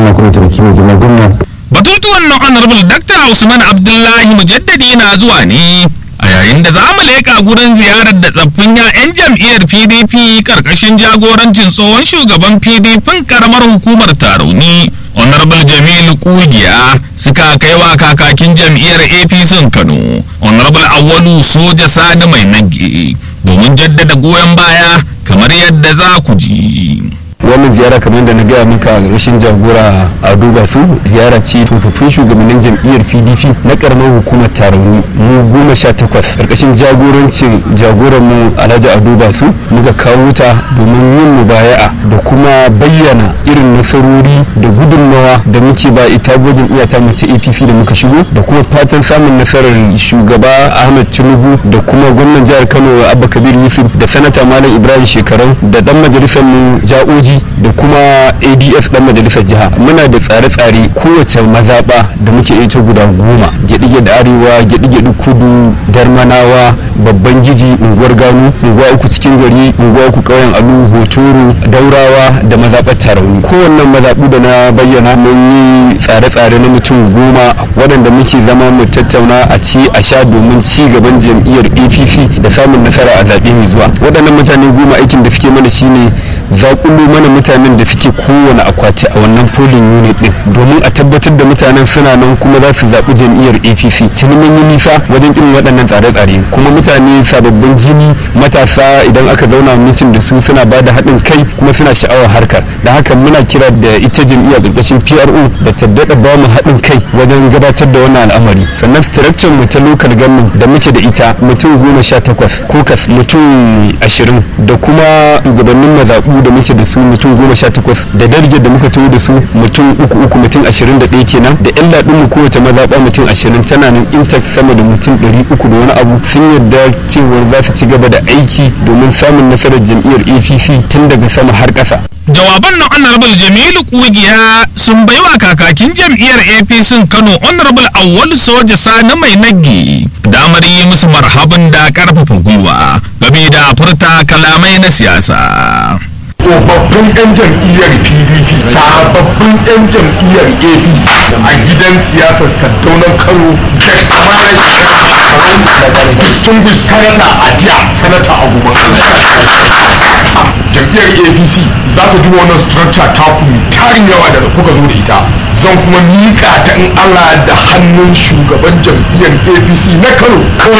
Allah kuma taimaki mai girma gwamna Batutuwan na Honorable Dr. Usman Abdullahi Mujaddadi na zuwa ne a yayin da za mu leƙa gurin ziyarar da tsaffin 'ya'yan jam'iyyar PDP karkashin jagorancin tsohon shugaban PDP karamar hukumar Tarauni Honorable Jamilu Kugiya suka kai wa kakakin jam'iyyar APC Kano Honorable Awwalu Soja Sani Mai Nage domin jaddada goyon baya kamar yadda za ku ji. wannan ziyara kamar yadda na gaya maka rashin jagora a duba su ziyara ce tsofaffin shugabannin jam'iyyar pdp na karamar hukumar tarauni mu goma sha takwas karkashin jagorancin jagoran mu alhaji a duba su muka kawo ta domin yin mubaya'a da kuma bayyana irin nasarori da gudunmawa da muke ba ita gwajin iyata mu ta apc da muka shigo da kuma fatan samun nasarar shugaba ahmed tinubu da kuma gwamnan jihar kano abba kabir yusuf da sanata malam ibrahim shekarau da dan majalisar mu ja'oji da kuma ads dan majalisar jiha muna da tsare-tsare kowace mazaɓa da muke ita guda goma gyaɗi da arewa gyaɗi kudu darmanawa babban giji unguwar gano unguwa uku cikin gari unguwa uku ƙauyen alu hotoro daurawa da mazaɓar tarauni kowannan mazaɓu da na bayyana mun yi tsare-tsare na mutum goma waɗanda muke zama mu tattauna a ci a sha domin ci gaban jam'iyyar apc da samun nasara a zaɓe mai zuwa waɗannan mutane goma aikin da suke mana shine zaƙulo mana mutanen da suke kowane akwati a wannan polling unit din domin a tabbatar da mutanen suna nan kuma za su zaɓi jam'iyyar apc tuni mun yi nisa wajen irin waɗannan tsare-tsare kuma mutane sababbin jini matasa idan aka zauna mitin da su suna ba da haɗin kai kuma suna sha'awar harkar da haka muna kira da ita jam'iyyar ƙarƙashin pro da ta daɗa ba mu haɗin kai wajen gabatar da wannan al'amari sannan structure mu ta local government da muke da ita mutum goma sha takwas kokas mutum ashirin da kuma shugabannin mazaɓu da muke da su mutum goma sha takwas da darge da muka taho da su mutum uku uku mutum ashirin da ɗaya kenan da yan laɗin mu kowace mazaɓa mutum ashirin tana nan intact sama da mutum ɗari uku da wani abu sun yarda cewa za su ci gaba da aiki domin samun nasarar jam'iyyar apc tun daga sama har ƙasa. jawaban na honorable jamilu kugiya sun baiwa kakakin jam'iyyar apc kano honorable awwal soja sani mai nagge damar yi musu marhaban da karfafa gwiwa game da furta kalamai na siyasa tsofaffin 'yan jam'iyyar pdp sababbin 'yan jam'iyyar apc a gidan siyasar saddaunan kano da kamarar distinguished sanata a jiya sanata a jam'iyyar apc za ta duba wannan structure ta ku tarin yawa da kuka zo da ita zan kuma miƙa ta in allah da hannun shugaban jam'iyyar apc na kano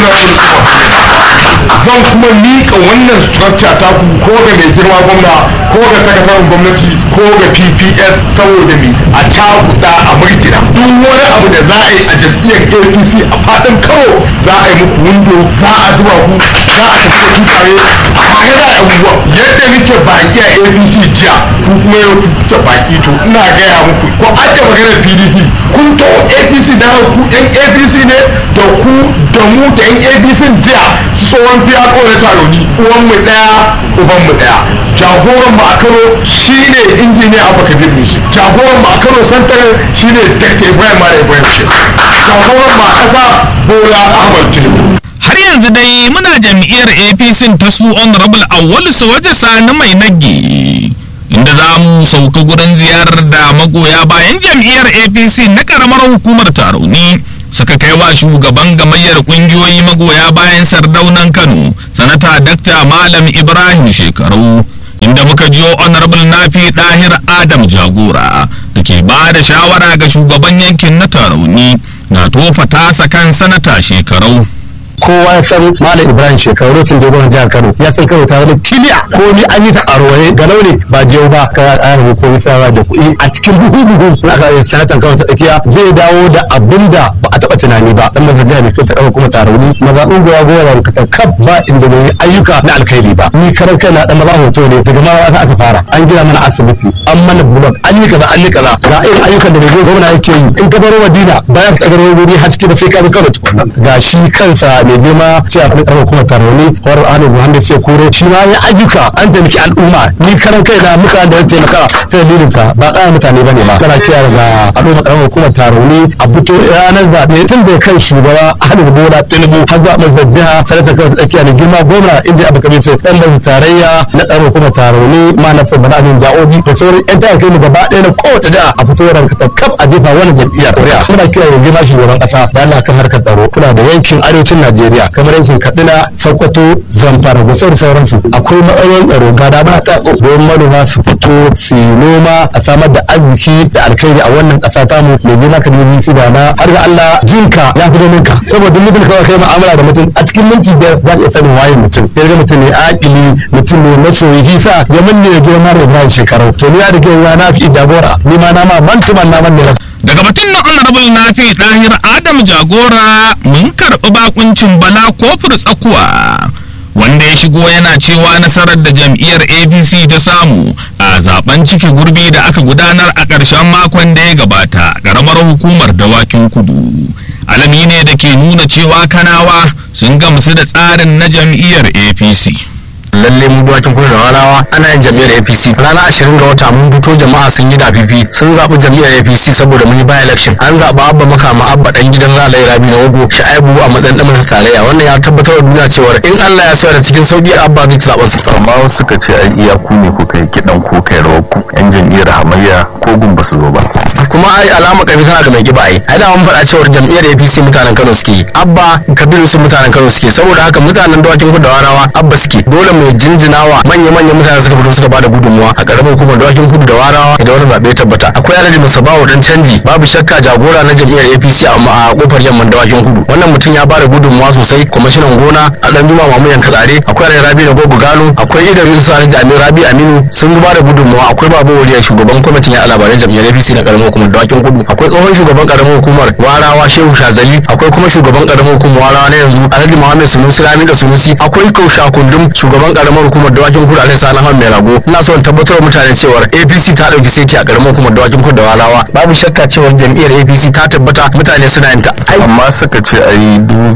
zan kuma miƙa wannan structure ta ku ko ga mai girma gwamna ko ga sakataren gwamnati ko ga pps saboda me a cakuɗa a murgina duk wani abu da za a yi a jam'iyyar apc a faɗin kano za a yi muku windo za a zuba ku za a tafi ku tare tare da abubuwa yadda nake baki a apc jiya ku kuma yau kuke baki to ina gaya muku ko an da maganar pdp kun to apc da ku yan apc ne da ku da mu da yan apc jiya su tsohon biya na taroni uwan mu daya uban mu daya jagoran mu a kano shine injiniya abu kabir musu jagoran mu a kano santar shine dr ibrahim mara ibrahim shi jagoran mu a kasa bola ahmad tinubu har yanzu dai muna jam'iyyar apc ta su honorable awwal soja sani mai nagge inda za mu sauka gurin ziyarar da magoya bayan jam'iyyar apc na karamar hukumar tarauni suka kai wa shugaban gamayyar kungiyoyi magoya bayan sardaunan kano sanata dakta malam ibrahim shekaru inda muka jiyo honorable nafi dahir adam jagora da ke ba da shawara ga shugaban yankin na tarauni na tofa tasa kan sanata shekarau kowa ya san malam ibrahim shekaru lokacin da gwamnan jihar kano ya san kano tare da kiliya ko ni an yi ta a roye ga launi ba jiyau ba ka ƙara ko sawa da kuɗi a cikin buhu buhu na aka yi sanatan kano ta tsakiya zai dawo da abin da ba a taɓa tunani ba dan mazan jihar mai kyau ta ɗaga kuma tarauni maza unguwa gowa ka ta kaf ba inda bai ayyuka na alkhairi ba ni karan kai na dan maza hoto ne daga ma aka fara an gina mana asibiti an mana bulog an yi kaza an yi kaza ga irin ayyukan da mai gwamna yake yi in ka baro madina bayan ka tsagaro wuri haske da sai ka zo kano tukunna ga shi kansa mai girma ce a faɗin ƙarfa kuma taroni wani ahmed muhammad sai kuro shi ma ya ayyuka an taimaki al'umma ni karan kai na muka da taimaka ta dalilin sa ba ƙara mutane ba ne ba kana kiyar ga al'umma ƙarfa kuma taroni a buto ranar zaɓe tun da kan shugaba Ahmed Bola Tinubu har zuwa mazar jiha sanata kawai tsakiya da girma gwamna inji abu kabir sai dan mai tarayya na tsaro kuma taroni ma na fabana abin ja'obi da sauran yan tayar kai mu gaba ɗaya na kowace jiha a fito ranka kaf a jefa wani jam'iyyar kuri'a muna kira ya girma shugaban ƙasa da Allah kan harkar tsaro kuna da yankin arewacin Najeriya kamar yankin Katsina Sokoto Zamfara da sauran sauransu akwai matsalolin tsaro ga da ba ta don manoma su fito su yi noma a samar da arziki da alkhairi a wannan ƙasa tamu mai girma ka dubi su da na har ga Allah jinka ya fi domin ka saboda mutum kawai kai mu'amala da mutum a cikin minti biyar za ka iya sanin waye mutum ya ga mutum ne akili mutum ne masoyi hisa ya manne ya girma da Ibrahim shekaru to ni da girma na fi jagora ni ma na ma mantuman na manne daga batun na honorable nafi ɗahir adam jagora mun karɓi bakuncin bala kofur tsakuwa wanda ya shigo yana cewa nasarar da jam'iyyar apc ta samu a zaben cike gurbi da aka gudanar a ƙarshen makon da ya gabata ƙaramar hukumar dawakin kudu alami ne da ke nuna cewa kanawa sun gamsu da tsarin na jam'iyyar apc lalle mu duwakin kudu da walawa ana yin jam'iyyar apc ranar ashirin ga wata mun fito jama'a sun yi dafifi sun zaɓi jam'iyyar apc saboda mun yi by election an zaɓi abba makama abba dan gidan ralayi rabi na wago sha'ibu a matsayin ɗan majalisar tarayya wannan ya tabbatar da duniya cewar in allah ya sayar da cikin sauƙi abba zai zaɓa su. amma wasu suka ce ai iya ku ne kuka yi kiɗan ko kai rawar ku yan jam'iyyar hamayya ko gun ba su zo ba. kuma ai alama ƙarfi tana da mai kiba ai ai da mun faɗa cewar jam'iyyar apc mutanen kano suke yi abba kabiru su mutanen kano suke saboda haka mutanen dawakin kudu da warawa abba suke dole mu jinjinawa manya-manyan mutane suka fito suka bada gudunmuwa a karamar hukumar dawakin kudu da warawa da wani zaɓe tabbata akwai alhaji musabawa dan canji babu shakka jagora na jam'iyyar apc a kofar yamman dawakin kudu wannan mutum ya bada gudunmuwa sosai kwamishinan gona a dan juma mamu yanka tsare akwai alhaji rabi na gogo gano akwai idan yusu alhaji amir rabi aminu sun bada gudunmuwa akwai babu wariya shugaban kwamitin ya labarai jam'iyyar apc na karamar hukumar dawakin kudu akwai tsohon shugaban karamar hukumar warawa shehu shazali akwai kuma shugaban karamar hukumar warawa na yanzu alhaji muhammad sunusi rami da sunusi akwai kausha kundum shugaban karamar hukumar dawakin kudu alhaji sani mai rago ina son tabbatar wa mutane cewar apc ta dauki saiti a karamar hukumar dawakin kudu da walawa babu shakka cewar jam'iyyar apc ta tabbata mutane suna yin ta amma suka ce ai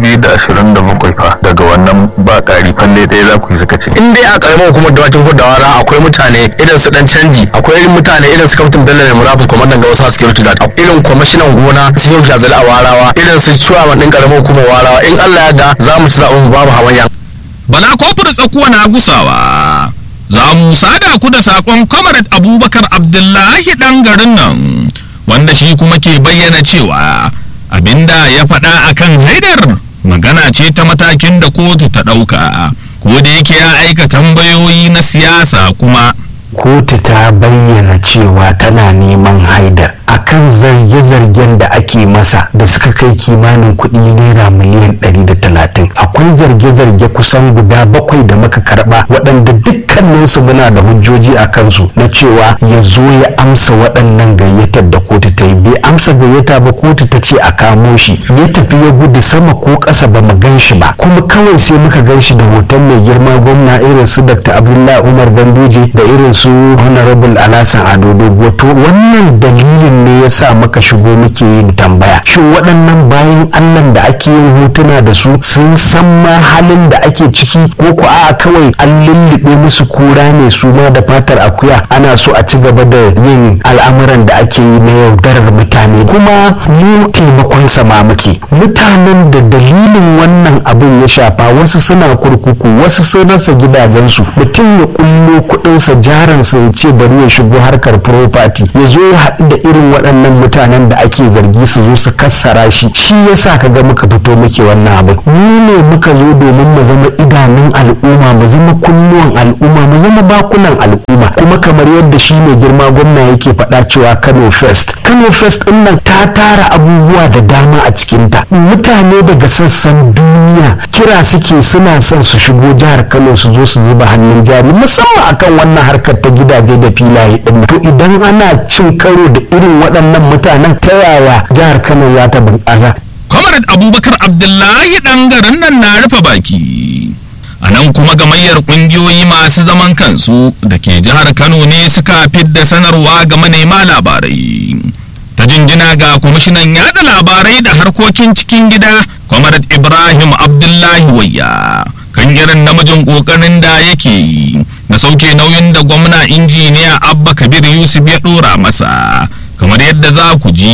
2027 fa daga wannan ba ƙari falle ɗaya za ku yi suka ce. in dai a karamar hukumar dawakin kudu da walawa akwai mutane irin su dan canji akwai irin mutane irin su kaftin bello da murabus kwamandan ga wasu security guard irin kwamishinan gona su yau jazali a warawa irin su ciwa din karamar hukumar warawa in allah ya da za mu ci zaɓen babu hamayya bala kofar tsakuwa na gusawa za mu sada ku da sakon comrade abubakar abdullahi dan garin nan wanda shi kuma ke bayyana cewa abinda ya faɗa akan haidar magana ce ta matakin da kotu ta ɗauka ko da yake ya aika tambayoyi na siyasa kuma kotu ta bayyana cewa tana neman haidar akan zarge-zargen da ake masa da suka kai kimanin kuɗi naira miliyan 130 akwai zarge-zarge kusan guda bakwai da muka karɓa waɗanda dukkaninsu muna da hujjoji a kansu na cewa ya zo ya amsa waɗannan gayyatar da kotu ta yi bai amsa gayyata ba kotu ta ce a kamo shi ya tafi ya gudu sama ko ƙasa ba mu gan shi ba kuma kawai sai muka gan shi da hoton mai girma gwamna irin su dr abdullahi umar ganduje da irin su honorable alasan ado dogo to wannan dalilin ne ya sa muka shigo muke yin tambaya shin waɗannan bayan allah da ake yin hotuna da su sun san ma halin da ake ciki ko ko a kawai an lullube musu kura ne su ma da fatar akuya ana so a ci gaba da yin al'amuran da ake yi na yaudarar mutane kuma mu taimakon sama muke mutanen da dalilin wannan abin ya shafa wasu suna kurkuku wasu sun rasa gidajensu mutum ya kullo kuɗinsa jaransa ya ce bari ya shigo harkar property ya zo ya haɗu da irin waɗannan mutanen da ake zargi su zo su kassara shi shi yasa ka ga muka fito muke wannan abin mu ne muka zo domin mu zama idanun al'umma mu zama kunnuwan al'umma mu zama bakunan al'umma kuma kamar yadda shi mai girma gwamna yake faɗa cewa Kano Fest Kano Fest ɗin nan ta tara abubuwa da dama a cikinta mutane daga sassan duniya kira suke suna son su shigo jihar Kano su zo su zuba hannun jari musamman akan wannan harkar ta gidaje da filaye ɗin to idan ana cin karo da irin waɗannan mutanen ta yaya jihar Kano za ta bunƙasa comrade abubakar abdullahi dan garin nan na rufe baki a nan kuma gamayyar kungiyoyi masu zaman kansu da ke jihar kano ne suka fidda sanarwa ga manema labarai ta jinjina ga kwamishinan yada labarai da harkokin cikin gida comrade ibrahim abdullahi wayya kan irin namijin kokarin da yake yi na sauke nauyin da gwamna injiniya abba kabir yusuf ya dora masa kamar yadda za ku ji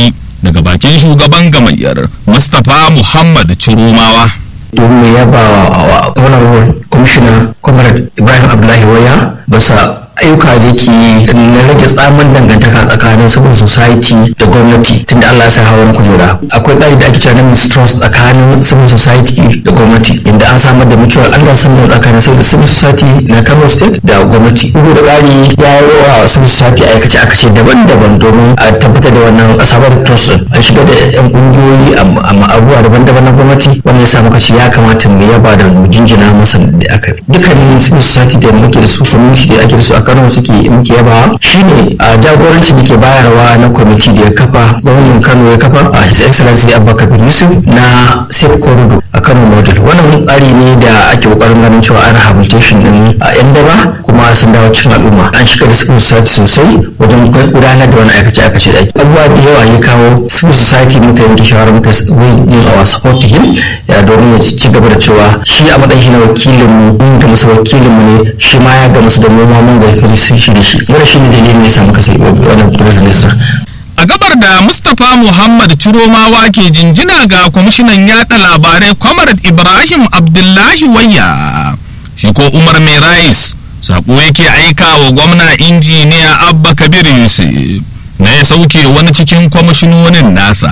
daga bakin shugaban gamayyar mustapha muhammad ciromawa domin ya ba wa honorable commissioner comrade ibrahim abdullahi waya basa ayyuka da ke na rage tsamin dangantaka tsakanin civil society da gwamnati tunda Allah ya sa hawan kujera akwai tsari da ake cewa na mistrust tsakanin civil society da gwamnati inda an samar da mutual understanding tsakanin civil society na Kano state da gwamnati bugu da ƙari ya yi wa civil society aikace aikace daban-daban domin a tabbatar da wannan asabar trust an shiga da yan ƙungiyoyi a abubuwa daban-daban na gwamnati wanda ya sa muka ce ya kamata mu yaba da mu jinjina masa da aka dukkanin civil society da muke da su community da ake da su a Kano suke muke yaba shine a jagoranci da ke bayarwa na kwamiti da ya kafa gwamnan Kano ya kafa a His Excellency Abba Kabir Yusuf na Safe Corridor a Kano model wannan tsari ne da ake kokarin ganin cewa an rehabilitation din a yan daba kuma sun dawo cikin al'umma an shiga da civil society sosai wajen gudanar da wani aikace aikace da ake abubuwa da yawa ya kawo civil society muka yanke shawara muka yi a support to him ya domin ya ci gaba da cewa shi a matsayin na wakilin mu mun ga masa wakilin mu ne shi ma ya ga masa da mu ma mun ga sun shi da shi wanda shi ne dalilin ya samu kasai wannan president a gabar da mustapha muhammad ciromawa ke jinjina ga kwamishinan yada labarai comrade ibrahim abdullahi wayya shi ko umar mai rais sako yake aika wa gwamna injiniya abba kabir yusuf na ya sauke wani cikin kwamishinonin nasa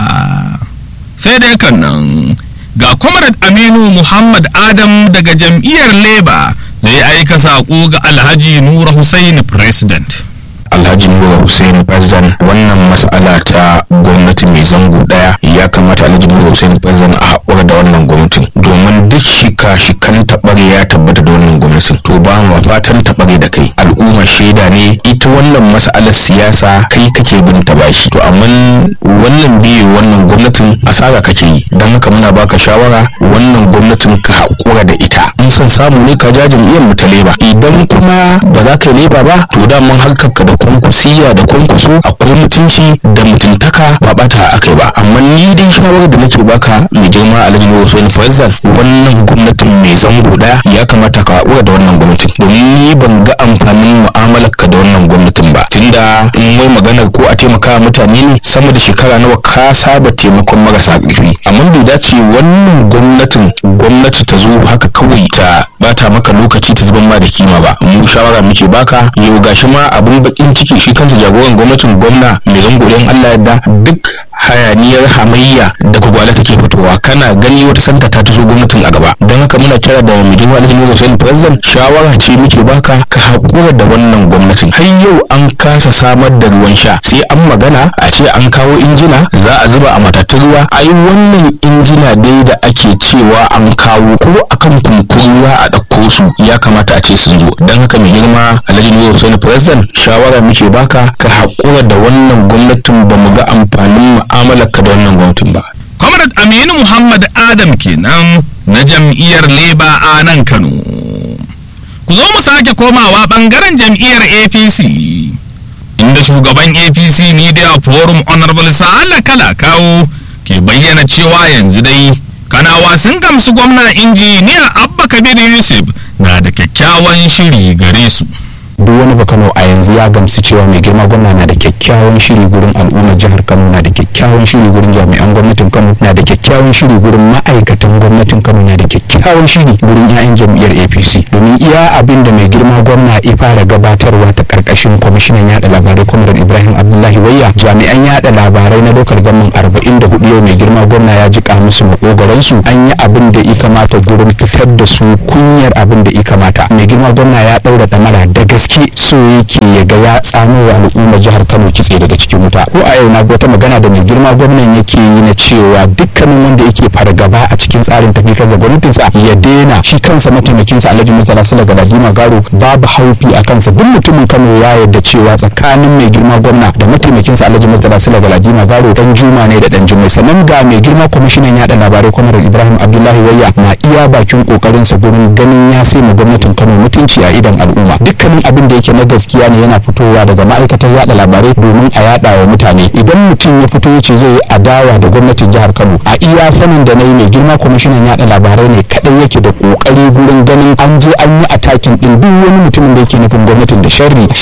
sai dai kan nan ga comrade aminu muhammad adam daga jam'iyyar labour zai aika sako ga alhaji nura hussein president alhaji nura hussein president wannan mas'ala ta gwamnati mai zango daya ya kamata alhaji nura hussein president a haƙura da wannan gwamnatin domin duk shika shikan taɓare ya tabbata da wannan gwamnatin to ba mu fatan taɓare da kai al'umma shaida ne ita wannan mas'alar siyasa kai kake bin ta bashi to amma wannan biyu wannan gwamnatin asara kake yi don haka muna baka shawara wannan gwamnatin ka haƙura da ita in son samu ne ka ja jam'iyyar mu ta leba idan kuma ba za ka yi leba ba to daman harkar ka da kwankwasiya da kwankwaso akwai mutunci da mutuntaka ba bata akai ba amma ni dai shawarar da nake baka mai girma alhaji hussein faisal wannan gwamnatin mai zango daya ya kamata ka haƙura da wannan gwamnatin domin ni ban ga amfanin mu'amalar ka da wannan gwamnatin ba tunda in wai maganar ko a taimaka mutane ne sama da shekara nawa ka saba taimakon marasa ƙarfi amma bai dace wannan gwamnatin gwamnati ta zo haka kawai ta bata maka lokaci ta zuban ma da kima ba mu shawara muke baka yau gashi ma abun bakin ciki shi kansa jagoran gwamnatin gwamna mai zangoren Allah yadda duk hayaniyar hamayya da gwagwala take fitowa kana gani wata santa ta taso gwamnatin a gaba don haka muna kira da mai girma alhaji Hussein President shawara ce muke baka ka haƙura da wannan gwamnatin har yau an kasa samar da ruwan sha sai an magana a ce an kawo injina za a zuba a matatun ruwa ai wannan injina dai da ake cewa an kawo ko akan kunkuruwa a ɗauko su ya kamata a ce sun zo don haka mai girma alhaji Hussein President shawara muke baka ka haƙura da wannan gwamnatin ba mu ga amfanin mu'amalarka da wannan gwamnatin ba. Comrade Aminu Muhammad Adam kenan na jam'iyyar Leba a nan Kano. Ku zo mu sake komawa bangaren jam'iyyar APC. Inda shugaban APC Media Forum Honorable Sa'ala Kala kawo ke bayyana cewa yanzu dai kanawa sun gamsu gwamna injiniya Abba Kabir Yusuf na da kyakkyawan shiri gare su. duk wani bakano a yanzu ya gamsu cewa mai girma gwamna na da kyakkyawan shiri gurin al'ummar jihar kano na da kyakkyawan shiri gurin jami'an gwamnatin kano na da kyakkyawan shiri gurin ma'aikatan gwamnatin kano na da kyakkyawan shiri gurin 'ya'yan jam'iyyar apc domin iya abin da mai girma gwamna ya fara gabatarwa ta karkashin kwamishinan yada labarai kwamrar ibrahim abdullahi wayya jami'an yada labarai na lokal gaman arba'in da hudu yau mai girma gwamna ya jika musu makogaransu an yi abin da ya kamata gurin fitar da su kunyar abin da ya kamata mai girma gwamna ya daura damara da gaske gaske so yake ya ga ya tsamo wa al'ummar jihar Kano kitse daga cikin wuta ko a yau na ga wata magana da mai girma gwamnan yake yi na cewa dukkanin wanda yake fargaba a cikin tsarin tafiyar da gwamnatin sa ya daina shi kansa mataimakin sa Alhaji Murtala Sala Galadima Garo babu haufi a kansa duk mutumin Kano ya yarda cewa tsakanin mai girma gwamna da mataimakin sa Alhaji Murtala Sala Galadima Garo dan Juma ne da dan Jummai sannan ga mai girma kwamishinan yada labarai kwamar Ibrahim Abdullahi Wayya na iya bakin kokarin sa gurin ganin ya sai mu gwamnatin Kano mutunci a idan al'umma dukkanin abin da yake na gaskiya ne yana fitowa daga ma'aikatar yada labarai domin a yada wa mutane idan mutum ya fito yace zai yi adawa da gwamnatin jihar Kano a iya sanin da nayi mai girma kwamishinan yada labarai ne kadai yake da kokari gurin ganin an je an yi atakin din duk wani mutumin da yake nufin gwamnatin da sharri shi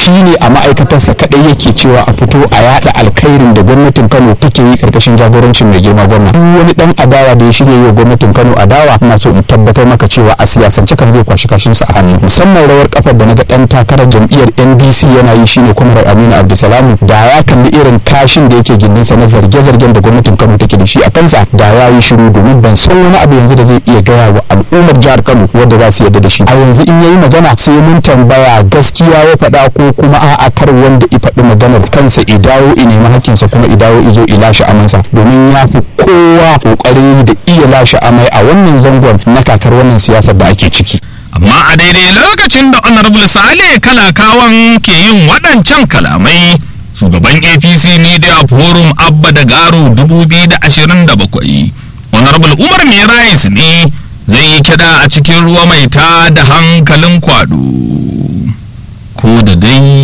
shine a ma'aikatarsa kadai yake cewa a fito a yada alkhairin da gwamnatin Kano take yi karkashin jagorancin mai girma gwamna duk wani dan adawa da ya shirya yi wa gwamnatin Kano adawa ina so in tabbatar maka cewa a siyasance kan zai kwashi kashin sa a hannu musamman rawar kafar da naga dan takarar jam'iyyar NDC yana yi shine Kwamrar Aminu Abdulsalam da ya kalli irin kashin da yake gindinsa na zarge-zargen da gwamnatin Kano take da shi a kansa da ya yi shiru domin ban san wani abu yanzu da zai iya gaya wa al'ummar jihar Kano wanda za su yarda da shi a yanzu in yayi magana sai mun tambaya gaskiya ya faɗa ko kuma a'a kar wanda i faɗi maganar kansa i dawo i nemi hakkinsa kuma i dawo i zo i lashe amansa domin ya fi kowa kokari da iya lashe amai a wannan zangon na kakar wannan siyasar da ake ciki amma a daidai lokacin da honorable sale kalakawan ke yin waɗancan kalamai shugaban apc media forum abba da garo 2027 honorable umar merais ne zai yi kida a cikin ruwa mai ta da hankalin kwado ko da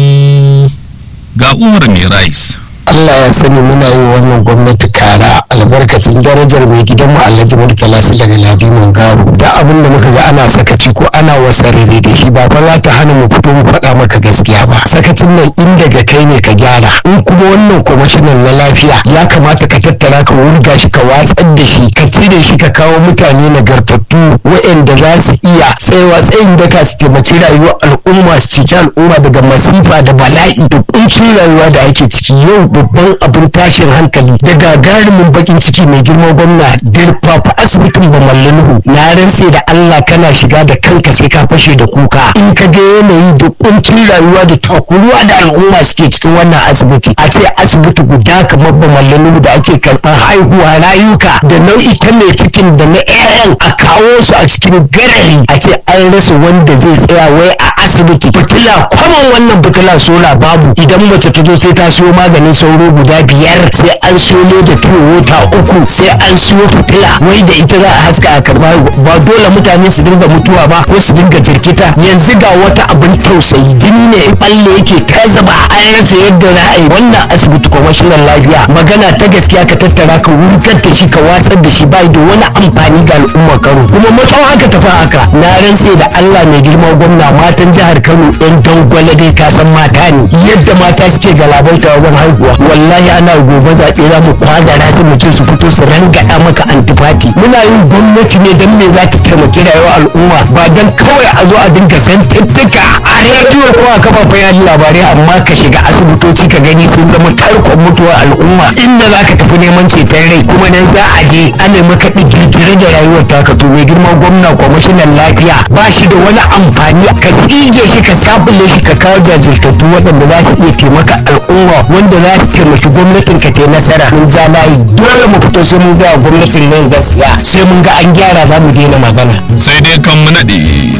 dai ga umar merais Allah ya sani muna yi wannan gwamnati kara albarkacin darajar mai gidan mu Alhaji Murtala su daga Ladiman Garo da abin da muka ga ana sakaci ko ana wasarere da shi ba fa za ta hana mu fito mu faɗa maka gaskiya ba sakacin nan in daga kai ne ka gyara in kuma wannan kwamishinan na lafiya ya kamata ka tattara ka wurga shi ka watsar da shi ka cire shi ka kawo mutane nagartattu waɗanda za su iya tsayawa tsayin daka su taimaki rayuwar al'umma su cici al'umma daga masifa da bala'i da kuncin rayuwa da ake ciki yau babban abin tashin hankali da gagarumin bakin ciki mai girma gwamna dirfafa asibitin bamallanuhu na rantse da Allah kana shiga da kanka sai ka fashe da kuka in ka ga yanayi da kuncin rayuwa da takuruwa da al'umma suke cikin wannan asibiti a ce asibiti guda kamar bamallanuhu da ake karɓar haihuwa rayuka da nau'ikan mai cikin da na 'ya'yan a kawo su a cikin garari a ce an rasa wanda zai tsaya wai a asibiti fitila kwaman wannan fitila sola babu idan mace ta zo sai ta siyo maganin sauro guda biyar sai an siyo da fiye wata uku sai an siyo fitila wai da ita za a haska a karba ba dole mutane su dinga mutuwa ba ko su dinga jirkita yanzu ga wata abin tausayi jini ne in balle yake ta zaba an rasa yadda za a yi wannan asibiti kwamishinan lafiya magana ta gaskiya ka tattara ka wurgar da shi ka watsar da shi bai da wani amfani ga al'ummar kano kuma matsawon haka tafi haka na rantse da allah mai girma gwamna matan jihar kano yan dangwale dai ka san mata ne yadda mata suke galabaita wajen haihuwa wallahi ana gobe zaɓe za mu kwazara su mu ce su fito su rangaɗa maka antifati muna yin gwamnati ne don me za ta taimaki rayuwar al'umma ba don kawai a zo a dinga santuttuka a rediyo ko a kafafen yaji labarai amma ka shiga asibitoci ka gani sun zama tarkon mutuwar al'umma inda za ka tafi neman ceton rai kuma nan za a je ana maka digirgire da rayuwar taka to mai girma gwamna kwamishinan lafiya ba shi da wani amfani ka tsige shi ka sabule shi ka kawo jajirtattu waɗanda za su iya taimaka al'umma wanda za su taimaki gwamnatin ka ta nasara mun ja layi dole mu fito sai mun ga gwamnatin nan gaskiya sai mun ga an gyara za mu daina magana sai dai kan mu naɗe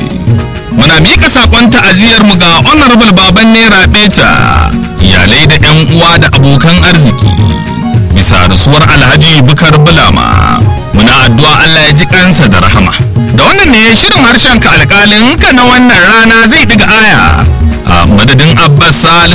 muna mika sakon ta'aziyar mu ga honorable baban naira beta iyalai da yan uwa da abokan arziki bisa rasuwar alhaji bukar bulama muna addu'a Allah ya ji kansa da rahama da wannan ne shirin harshen ka alƙalin ka na wannan rana zai ɗiga aya a madadin abbas salisu